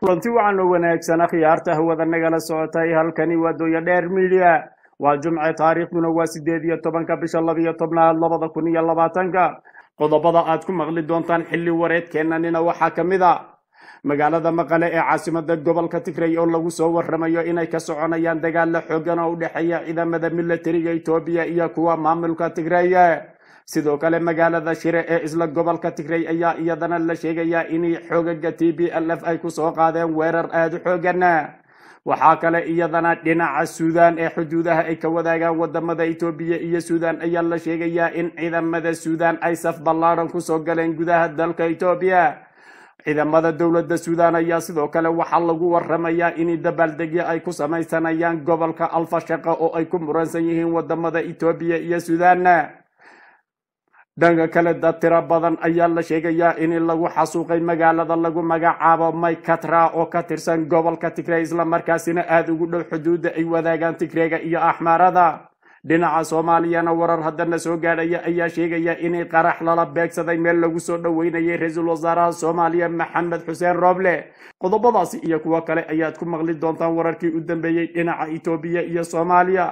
kulanti wacan oo wanaagsan akhyaarta hawada nagala socotay halkani waa dooya dheer midiya waa jumce taariikhduna waa sideed iyo tobanka bisha labiyo tobnaad labada kun iyo labaatanka qodobada aad ku maqli doontaan xilli wareedkeenanina waxaa ka mid a magaalada maqale ee caasimada gobolka tigray oo lagu soo waramayo inay ka soconayaan dagaalo xoogan oo u dhexeeya ciidamada militariga etoobiya iyo kuwa maamulka tigray sidoo kale magaalada shire ee isla gobolka tigray ayaa iyadana la sheegayaa inay xoogaga t b l f ay kusoo qaadeen weerar aada u xoogan waxaa kale iyadana dhinaca suudaan ee xuduudaha ay ka wadaagaan wadamada etoobiya iyo suudaan ayaa la sheegayaa in ciidamada suudaan ay saf ballaadhan kusoo galeen gudaha dalka etoobiya ciidamada dowladda suudaan ayaa sidoo kale waxaa lagu waramayaa in dabaaldegyo ay ku samaysanayaan gobolka alfashaqa oo ay ku muransan yihiin wadamada etoobiya iyo suudaan dhanka kale dad tiro badan ayaa la sheegayaa in lagu xasuuqay magaalada lagu magacaabo maykatra oo ka tirsan gobolka tigray islamarkaasina aada ugu dhow xuduudda ay wadaagaan tigreega iyo axmaarada dhinaca soomaaliyana warar haddana soo gaadhaya ayaa sheegaya inay qarax lala beegsaday meel lagu soo dhoweynayay ra-iisul wasaaraha soomaaliya maxamed xuseen rooble qodobadaasi iyo kuwo kale ayaad ku maqli doontaan wararkii u dambeeyey dhinaca etoobiya iyo soomaaliya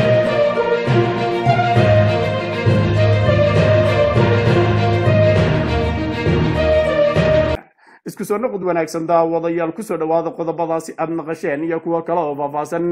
isku soo noqod wanaagsan daawadayaal kusoo dhawaada qodobadaasi aad maqasheen iyo kuwo kale oo faahfaahsan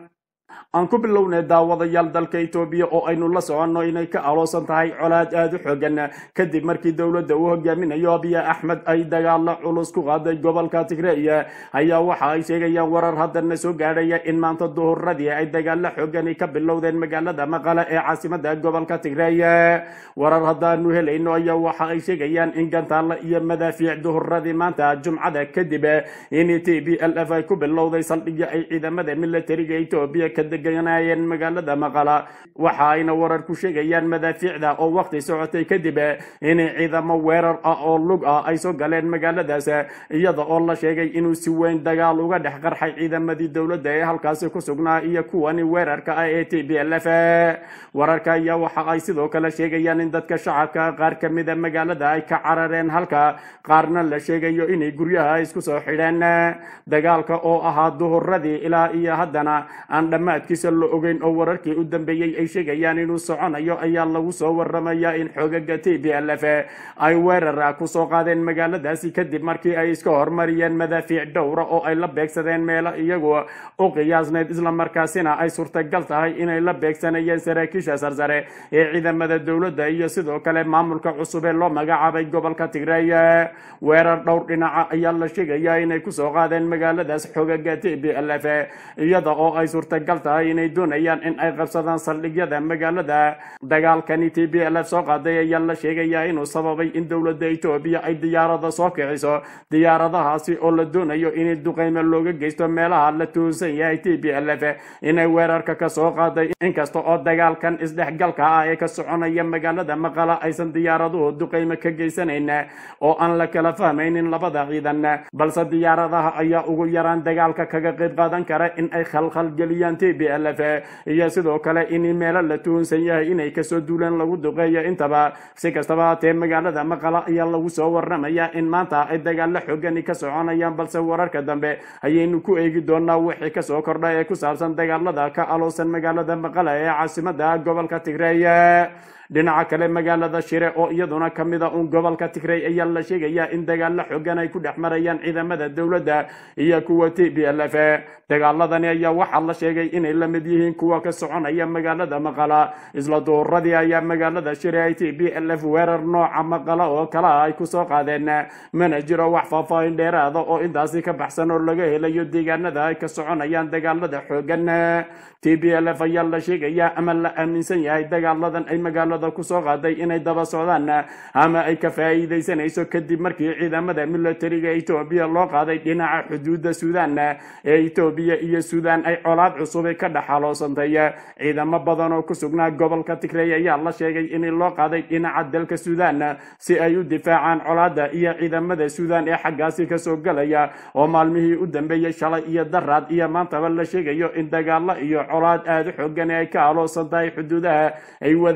aan ku bilownay daawadayaal dalka etoobiya oo aynu la soconno inay ka aloosan tahay colaad aada u xoogan kadib markii dowladda uu hogaaminayo abiya axmed ay dagaalo culus ku qaaday gobolka tigray ayaa waxa ay sheegayaan warar haddana soo gaadhaya in maanta duhuradii ay dagaalo xoogani ka bilowdeen magaalada maqale ee caasimada gobolka tigray warar haddaanu helayno ayaa waxa ay sheegayaan in gantaalla iyo madaafiic duhuradii maanta jumcada kadib in t b l f ay ku bilowday saldhigyo ay ciidamada militariga etoobiya ka deganayeen magaalada maqala waxa ayna warar ku sheegayaan madaafiicda oo waqti socotay kadib inay ciidamo weerar ah oo lug ah ay soo galeen magaaladaas iyada oo la sheegay inuu si weyn dagaal uga dhex qarxay ciidamadii dowladda ee halkaasi ku sugnaa iyo kuwani weerarka ah ee t b l f wararka ayaa waxa ay sidoo kale sheegayaan in dadka shacabka qaar ka mida magaalada ay ka carareen halka qaarna la sheegayo inay guryaha isku soo xidheen dagaalka oo ahaa duhuradii ilaa iyo haddana aan dhammaadkiisa la ogeyn oo wararkii u dambeeyey ay sheegayaan inuu soconayo ayaa lagu soo waramayaa in xoogaga t b l f ay weerar kusoo qaadeen magaaladaasi kadib markii ay iska hormariyeen madaafiic dhowra oo ay la beegsadeen meelo iyagu u qiyaasnayd islamarkaasina ay suurtagal tahay inay la beegsanayeen saraakiisha sarsare ee ciidamada dowladda iyo sidoo kale maamulka cusub ee loo magacaabay gobolka tigray weerar dhowr dhinaca ayaa la sheegayaa inay kusoo qaadeen magaaladaas xoogaga t b l f iyada oo ay suurtagal tahay inay doonayaan in ay qabsadaan saldhigyada magaalada dagaalkani t b l f soo qaaday ayaa la sheegayaa inuu sababay in dowladda etoobiya ay diyaarada soo kiciso diyaaradahaasi oo la doonayo in duqeyme looga geysto meelaha la tuhunsan yahay t b l f inay weerarka ka soo qaaday inkasta oo dagaalkan isdhexgalka ah ee ka soconaya magaalada maqala aysan diyaaraduhu duqeyme ka geysanayn oo aan la kala fahmaynin labada ciidan balse diyaaradaha ayaa ugu yaraan dagaalka kaga qayb qaadan kara in ay khalkhal geliyaan t b l f iyo sidoo kale in meelo la tuhunsan yahay inay kasoo duuleen lagu duqeeyo intaba si kastaba haatee magaalada maqala ayaa lagu soo waramaya in maanta ay dagaalo xoogani ka soconayaan balse wararka dambe ayaynu ku eegi doonaa wixii kasoo kordha ee ku saabsan dagaalada ka aloosan magaalada maqala ee caasimada gobolka tigray dhinaca kale magaalada shire oo iyaduna ka mid a uun gobolka tigray ayaa la sheegayaa in dagaalo xogan ay ku dhex marayaan ciidamada dowladda iyo kuwa t b l f dagaaladani ayaa waxaa la sheegay inay la mid yihiin kuwa ka soconaya magaalada maqala isla duhuradii ayaa magaalada shire ay t b l f weerar nooca maqala oo kala ay kusoo qaadeen mana jiro wax faahfaahin dheeraada oo intaasi ka baxsan oo laga helayo deegaanada ay ka soconayaan dagaalada xoogan t b l f ayaa la sheegayaa ama la aaminsan yahay dagaaladan ay magaalada kusoo qaaday inay daba socdaan ama ay ka faa'iidaysanayso kadib markii ciidamada militariga etoobiya loo qaaday dhinaca xuduudda suudaan ee etoobiya iyo suudaan ay colaad cusub ka dhexaloosantay ciidamo badan oo ku sugnaa gobolka tigray ayaa la sheegay in loo qaaday dhinaca dalka suudaan si ay u difaacaan colaadda iyo ciidamada suudaan ee xaggaasi kasoo galaya oo maalmihii u dambeeyey shalay iyo daraad iyo maantaba la sheegayo in dagaalo iyo colaad aada u xoogan ay ka aloosan tahay xuduudaha ay wadaagaan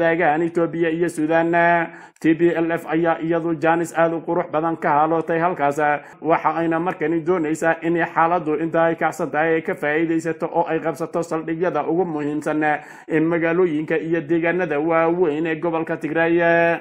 etoobiya iyo suudaan t b l f ayaa iyadu jaanis aada u qurux badan ka halootay halkaas waxa ayna markani doonaysaa inay xaaladdu inta ay kacsan tahay ay ka faa'iidaysato oo ay qabsato saldhigyada ugu muhiimsan ee magaalooyinka iyo deegaanada waaweyn ee gobolka tigray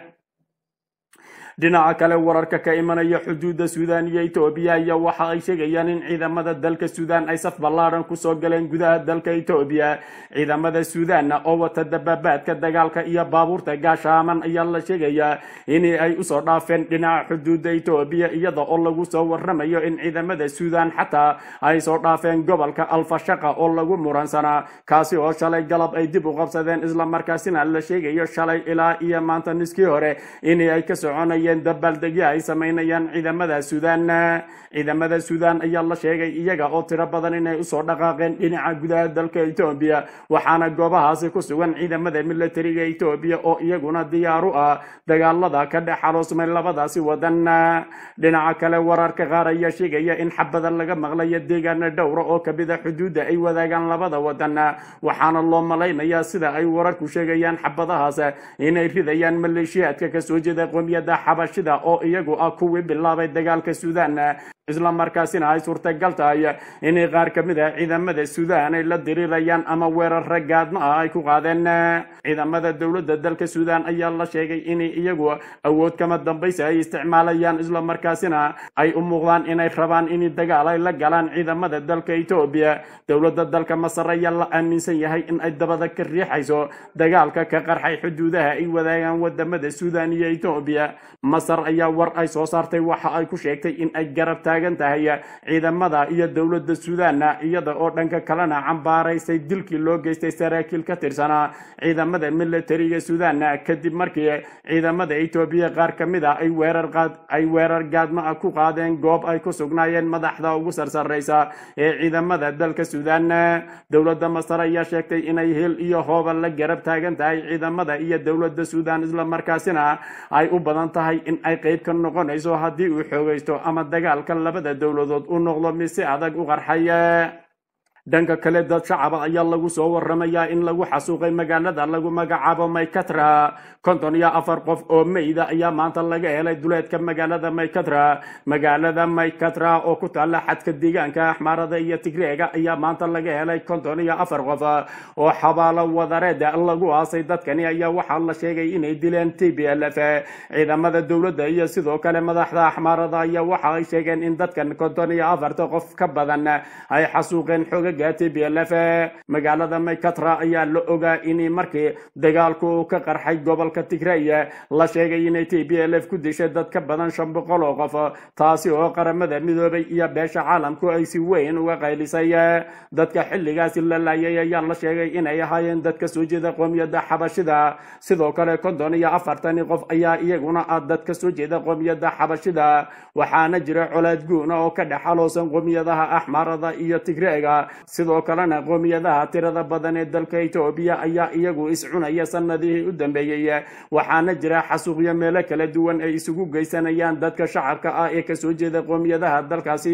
dhinaca kale wararka ka imanaya xuduudda suudaan iyo etoobiya ayaa waxa ay sheegayaan in ciidamada dalka suudaan ay saf ballaaran kusoo galeen gudaha dalka etoobiya ciidamada suudaan oo wata dababaadka dagaalka iyo baabuurta gaashaaman ayaa la sheegayaa in ay usoo dhaafeen dhinaca xuduudda etoobiya iyada oo lagu soo waramayo in ciidamada suudaan xataa ay soo dhaafeen gobolka alfashaqa oo lagu muransanaa kaasi oo shalay galab ay dib u qabsadeen islamarkaasina la sheegayo shalay ilaa iyo maanta niskii hore in ay ka soconayeen dabaaldegyo ay samaynayaan ciidamada suudaan ciidamada suudaan ayaa la sheegay iyaga oo tiro badan inay usoo dhaqaaqeen dhinaca gudaha dalka etoobiya waxaana goobahaasi ku sugan ciidamada militariga etoobiya oo iyaguna diyaar u ah dagaalada ka dhex xaloosmay labadaasi wadan dhinaca kale wararka qaar ayaa sheegaya in xabada laga maqlayo deegaana dhowra oo kamid a xuduudda ay wadaagaan labada wadan waxaana loo malaynayaa sida ay wararku sheegayaan xabadahaas inay ridayaan maleeshiyaadka kasoo jeeda qoomiyadda xabashida oo iyagu ah kuwii bilaabay dagaalka suudaan isla markaasina ay suurtagal tahay inay qaar ka mid ah ciidamada suudaan ay la dirirayaan ama weerara gaadma ah ay ku qaadeen ciidamada dowladda dalka suudaan ayaa la sheegay in iyagu awood kama dambaysa ay isticmaalayaan isla markaasina ay u muuqdaan inay rabaan in dagaal ay la galaan ciidamada dalka etoobiya dowladda dalka masar ayaa la aaminsan yahay in ay dabada ka riixayso dagaalka ka qarxay xuduudaha ay wadaagaan wadamada suudaan iyo etoobiya masar ayaa war ay soo saartay waxa ay ku sheegtay in ay garab taagan tahay ciidamada iyo dowladda suudaan iyada oo dhanka kalena cambaaraysay dilkii loo geystay saraakiil ka tirsanaa ciidamada militariga suudaan kadib markii ciidamada etoobiya qaar ka mid a ay weerar qaad ay weerar gaadma ah ku qaadeen goob ay ku sugnaayeen madaxda ugu sarsaraysa ee ciidamada dalka suudaan dowladda masar ayaa sheegtay inay hil iyo hooba la garab taagan tahay ciidamada iyo dowladda suudaan isla markaasina ay u badan tahay in ay qayb ka noqonayso haddii uu xoogaysto ama dagaalka labada dowladood u noqdo mid si adag u qarxaya dhanka kale dad shacaba ayaa lagu soo waramayaa in lagu xasuuqay magaalada lagu magacaabo maykatra konton iyo afar qof oo meyda ayaa maanta laga helay duleedka magaalada maykatra magaalada maykatra oo ku taalla xadka deegaanka axmaarada iyo tigreega ayaa maanta laga helay konton iyo afar qof oo xabaalo wadareeda lagu aasay dadkani ayaa waxaa la sheegay inay dileen t b l f ciidamada dowladda iyo sidoo kale madaxda axmaarada ayaa waxa ay sheegeen in dadkan konton iyo afarta qof ka badan ay xasuuqeen xooga t b l f magaalada maykatra ayaa la ogaa in markii dagaalku ka qarxay gobolka tigray la sheegay inay t b l f ku dishay dad ka badan shan boqol oo qof taasi oo qaramada midoobay iyo beesha caalamku ay si weyn uga qaylisay dadka xilligaasi la laayay ayaa la sheegay inay ahaayeen dad ka soo jeeda qoomiyadda xabashida sidoo kale konton iyo afartani qof ayaa iyaguna ah dad ka soo jeeda qoomiyadda xabashida waxaana jira colaad guuna oo ka dhex aloosan qoomiyadaha axmaarada iyo tigreega sidoo kalena qoomiyadaha tirada badan ee dalka etoobiya ayaa iyagu iscunaya sanadihii u dambeeyey waxaana jira xasuuqyo meelo kala duwan ay isugu geysanayaan dadka shacabka ah ee kasoo jeeda qoomiyadaha dalkaasi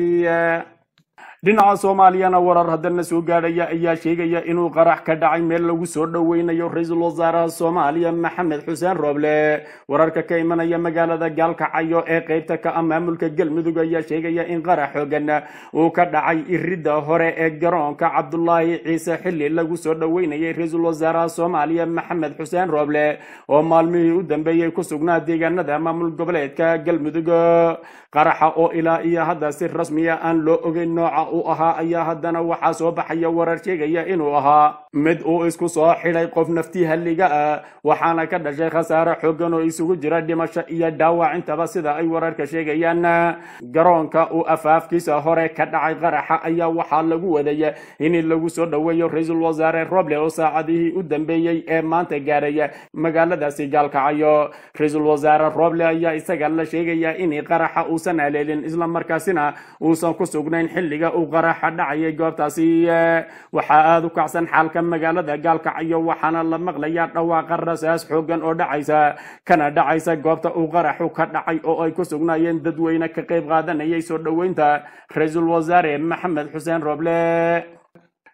dhinaca soomaaliyana warar haddana soo gaadhaya ayaa sheegaya inuu qarax ka dhacay meel lagu soo dhoweynayo ra-iisul wasaaraha soomaaliya maxamed xuseen rooble wararka ka imanaya magaalada gaalkacayo ee qeybta ka ah maamulka galmudug ayaa sheegaya in qarax xoogan uu ka dhacay iridda hore ee garoonka cabdulaahi ciise xilli lagu soo dhoweynayay ra-iisul wasaaraha soomaaliya maxamed xuseen rooble oo maalmihii u dambeeyey ku sugnaa deegaanada maamul goboleedka galmudug qaraxa oo ilaa iyo hadda si rasmiya aan loo ogeyn nooca uu ahaa ayaa haddana waxaa soo baxaya warar sheegaya inuu ahaa mid uu isku soo xidhay qof nafti halliga ah waxaana ka dhashay khasaare xoogan oo isugu jira dhimasho iyo dhaawac intaba sida ay wararka sheegayaan garoonka uu afaafkiisa hore ka dhacay qaraxa ayaa waxaa lagu wadaya in lagu soo dhoweeyo ra-iisul wasaare roble oo saacadihii u dambeeyey ee maanta gaaraya magaaladaasi gaalkacayo ra-iisul wasaare roble ayaa isaga la sheegaya in qaraxa uusan haleelin isla markaasina uusan ku sugnayn xilliga uu qaraxa dhacayay goobtaasi waxaa aada u kacsan xaalka magaalada gaalkacayo waxaana la maqlayaa dhawaaqa rasaas xoogan oo dhacaysa kana dhacaysa goobta uu qaraxu ka dhacay oo ay ku sugnaayeen dadweyne ka qayb qaadanayay soo dhoweynta ra-iisul wasaare maxamed xuseen roble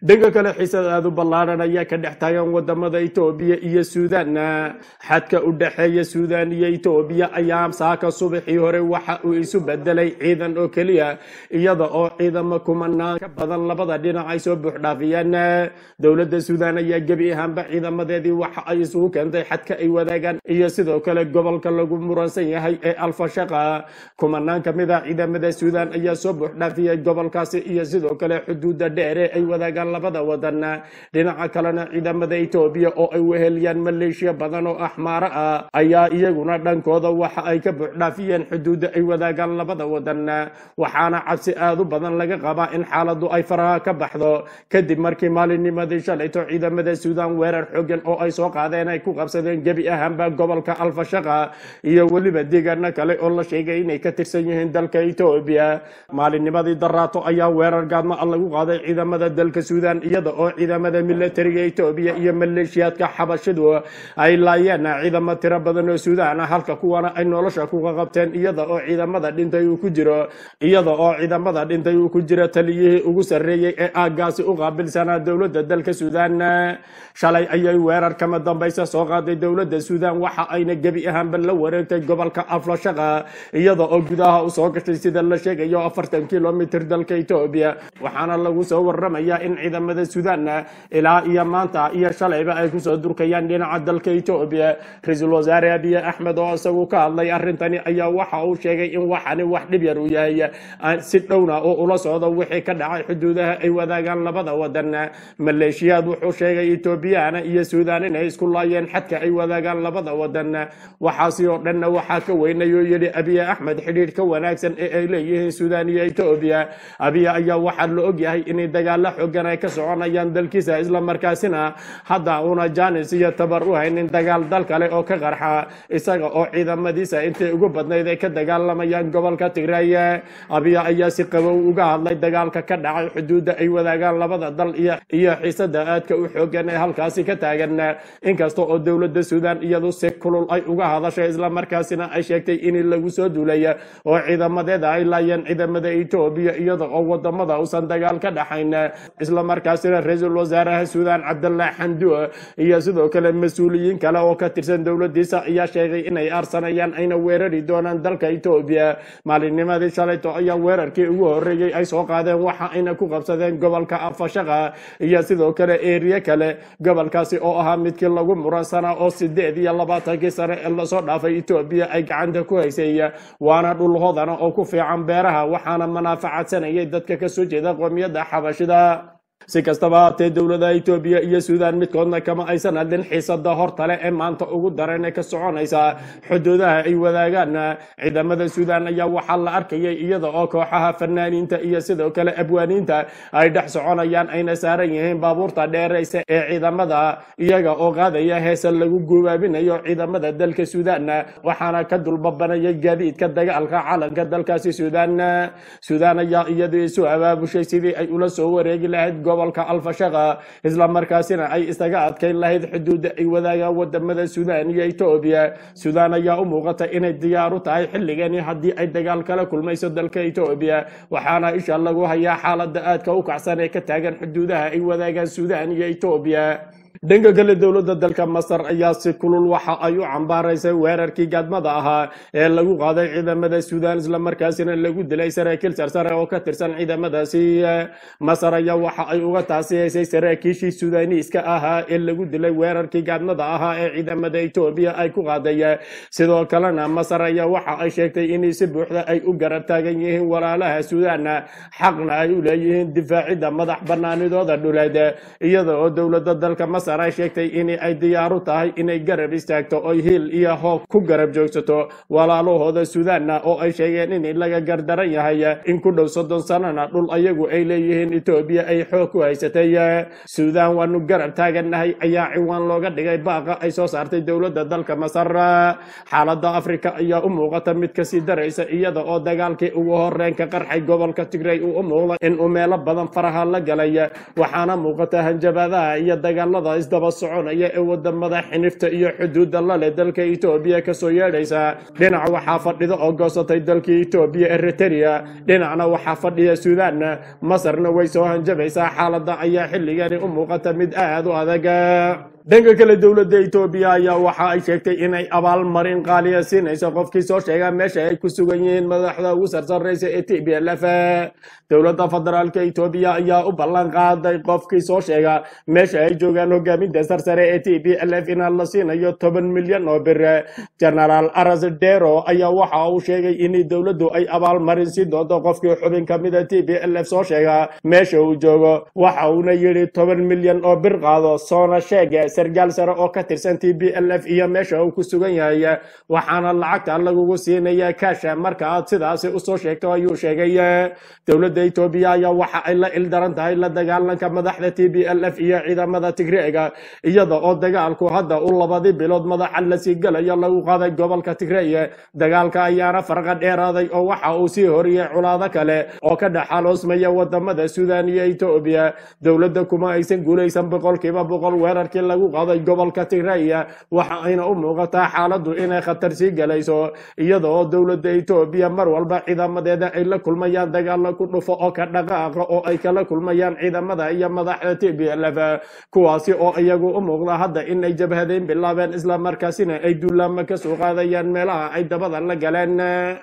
dhanka kale xiisad aada u ballaadhan ayaa ka dhex taagan wadamada etoobiya iyo suudaan xadka u dhexeeya suudaan iyo etoobiya ayaa saaka subaxii hore waxa uu isu bedelay ciidan oo keliya iyada oo ciidamo kumanaan ka badan labada dhinac ay soo buuxdhaafiyeen dowladda suudaan ayaa gebi ahaanba ciidamadeedii waxa ay isugu keentay xadka ay wadaagaan iyo sidoo kale gobolka lagu muransan yahay ee alfashaqa kumanaan ka mid a ciidamada suudaan ayaa soo buuxdhaafiyay gobolkaasi iyo sidoo kale xuduudda dheere ay wadaagaan labada wadan dhinaca kalena ciidamada etoobiya oo ay weheliyaan maleeshiya badan oo axmaaro ah ayaa iyaguna dhankooda waxa ay ka buuxdhaafiyeen xuduudda ay wadaagaan labada wadan waxaana cabsi aada u badan laga qabaa in xaaladu ay faraha ka baxdo kadib markii maalinnimadii shalayto ciidamada suudaan weerar xoogan oo ay soo qaadeen ay ku qabsadeen gebi ahaanba gobolka alfashaqa iyo weliba deegaano kale oo la sheegay inay ka tirsan yihiin dalka etoobiya maalinnimadii daraato ayaa weerar gaadma a lagu qaaday ciidamada dalka suudaan iyada oo ciidamada militariga etoobiya iyo maleeshiyaadka xabashidu ay laayeen ciidamo tiro badan oo suudaan ah halka kuwana ay nolosha kuga qabteen iyada oo ciidamada dhintay uu ku jiro iyada oo ciidamada dhintay uu ku jiro taliyihii ugu sarreeyey ee aaggaasi u qaabilsanaa dowladda dalka suudaan shalay ayay weerar kama dambaysa soo qaaday dowladda suudaan waxa ayna gebi ahaanba la wareegtay gobolka aflashaqa iyada oo gudaha usoo gashay sida la sheegayo afartan kilomitr dalka etoobiya waxaana lagu soo waramayaa in ciidamada suudaan ilaa iyo maanta iyo shalayba ay kusoo durkayaan dhinaca dalka etoobiya ra-iisul wasaare abiy axmed oo isagu ka hadlay arrintani ayaa waxa uu sheegay in waxani wax dhib yar uu yahay si dhowna oo ula socdo wixii ka dhacay xuduudaha ay wadaagaan labada wadan maleeshiyaad wuxuu sheegay etoobiyana iyo suudaan inay isku laayeen xadka ay wadaagaan labada wadan waxaasi oo dhanna waxaa ka weynayuu yidhi abiy axmed xidhiidh ka wanaagsan ee ay leeyihiin suudaan iyo etoobiya abiy ayaa waxaa la ogyahay inay dagaalo xoogan ay ka soconayaan dalkiisa islamarkaasina hadda una janis iyo tabar u haynin dagaal dal kale oo ka qarxa isaga oo ciidamadiisa intay ugu badnayd ay ka dagaalamayaan gobolka tigray abiy ayaa si qabow uga hadlay dagaalka ka dhacay xuduudda ay wadaagaan labada dal iyo iyo xiisada aadka u xoogan ee halkaasi ka taagan inkasta oo dowladda suudaan iyadu si kulul ay uga hadashay islamarkaasina ay sheegtay in lagu soo duulay oo ciidamadeeda ay laayeen ciidamada etoobiya iyada oo wadamada uusan dagaal ka dhaxayn islamarkaasina ra-iisul wasaaraha suudaan cabdallah xandu iyo sidoo kale mas-uuliyiin kale oo ka tirsan dowladiisa ayaa sheegay inay aarsanayaan ayna weerari doonaan dalka etoobiya maalinnimadii shalayto ayaa weerarkii ugu horeeyey ay soo qaadeen waxa ayna ku qabsadeen gobolka afashaqa iyo sidoo kale eriye kale gobolkaasi oo ahaa midkii lagu muransanaa oo sideed iyo labaatankii sane ee lasoo dhaafay etoobiya ay gacanta ku haysay waana dhul hodana oo ku fiican beeraha waxaana manaafacaadsanayay dadka kasoo jeeda qoomiyadda xabashida si kastaba haatee dowladaha etoobiya iyo suudaan midkoodna kama aysan hadlin xiisada hortale ee maanta ugu daran ee ka soconaysa xuduudaha ay wadaagaan ciidamada suudaan ayaa waxaa la arkayay iyada oo kooxaha fanaaniinta iyo sidoo kale abwaaniinta ay dhex soconayaan ayna saaran yihiin baabuurta dheeraysa ee ciidamada iyaga oo qaadaya heesa lagu gubaabinayo ciidamada dalka suudaan waxaana ka dulbabanaya gaadiidka dagaalka calanka dalkaasi suudaan suudaan ayaa iyadu isu abaabushay sidii ay ula soo wareegi lahayd gobolka alfashaqa islamarkaasina ay isaga adkayn lahayd xuduudda ay wadaagaan wadamada suudaan iyo etoobiya suudaan ayaa u muuqata inay diyaar u tahay xilligani haddii ay dagaal kala kulmayso dalka etoobiya waxaana isha lagu hayaa xaalada aadka u kacsan ee ka taagan xuduudaha ay wadaagaan suudaan iyo etoobiya dhanka kale dowladda dalka masar ayaa si kulul waxa ay u cambaaraysay weerarkii gaadmada ahaa ee lagu qaaday ciidamada suudaan islamarkaasina lagu dilay saraakiil sarsare oo ka tirsan ciidamadaasi masar ayaa waxa ay uga taasiyaysay saraakiishii suudaaniiska ahaa ee lagu dilay weerarkii gaadmada ahaa ee ciidamada etoobiya ay ku qaaday sidoo kalena masar ayaa waxa ay sheegtay in si buuxda ay u garab taagan yihiin walaalaha suudaan xaqna ay u leeyihiin difaacidda madax banaanidooda dhuleed iyada oo dowladda dalka masar ay sheegtay in ay diyaaru tahay inay garab istaagto oy hiil iyo hoob ku garab joogsato walaalahooda suudaanna oo ay sheegeen in laga gardaran yahay in ku dhow soddon sanana dhul ayagu ay leeyihiin etoobiya ay xoog ku haysatay suudaan waanu garab taagannahay ayaa ciwaan looga dhigay baaqa ay soo saartay dowladda dalka masar xaaladda afrika ayaa u muuqata mid kasii daraysa iyada oo dagaalkii ugu horeen ka qarxay gobolka tigray uu u muuqda in uu meelo badan faraha la galay waxaana muuqata hanjabaadaha iyo dagaalada isdaba soconaya ee wadamada xinifta iyo xuduudda lale dalka etoobiya kasoo yeedhaysa dhinac waxaa fadhida oo goosatay dalka etoobiya eritrea dhinacna waxaa fadhiya suudaan masarna way soo hanjabaysaa xaaladda ayaa xilligani u muuqata mid aad u adag dhanka kale dowladda etoobiya ayaa waxa ay sheegtay inay abaalmarin qaaliya siinayso qofkii soo sheega meesha ay ku sugan yihiin madaxda ugu sarsaraysa ee t b l f dowladda federaalka etoobiya ayaa u ballan qaaday qofkii soo sheega meesha ay joogaan hogaaminta sarsare ee t b l f inaan la siinayo toban milyan oo bir genaraal aras dero ayaa waxa uu sheegay in dowladdu ay abaalmarin siin doonto qofkii xubin ka mida t b l f soo sheega meesha uu joogo waxa uuna yidhi toban milyan oo bir qaado soona sheega sargaal sare oo ka tirsan t b l f iyo meesha uu ku sugan yahay waxaana lacagta lagugu siinaya kaasha marka aad sidaasi usoo sheegto ayuu sheegay dowladda etoobiya ayaa waxa ay la ildaran tahay la dagaalanka madaxda t b l f iyo ciidamada tigreega iyada oo dagaalku hadda u labadii bilood madaxa lasii galayo lagu qaaday gobolka tigreeye dagaalka ayaana farqa dheeraaday oo waxa uu sii horiyey culaado kale oo ka dhexaloosmaya wadamada suudaan iyo etoobiya dowladda kuma aysan guulaysan boqolkiiba boqol weerarkii lagu qaaday gobolka tigreya waxa ayna u muuqataa xaaladdu inay khatar sii galayso iyada oo dowladda etoobiya mar walba ciidamadeeda ay la kulmayaan dagaalo ku dhufo oo ka dhaqaaqa oo ay kala kulmayaan ciidamada iyo madaxda t b l f kuwaasi oo iyagu u muuqda hadda inay jabhadeyn bilaabeen islamarkaasina ay duulaama ka soo qaadayaan meelaha ay dabada la galeen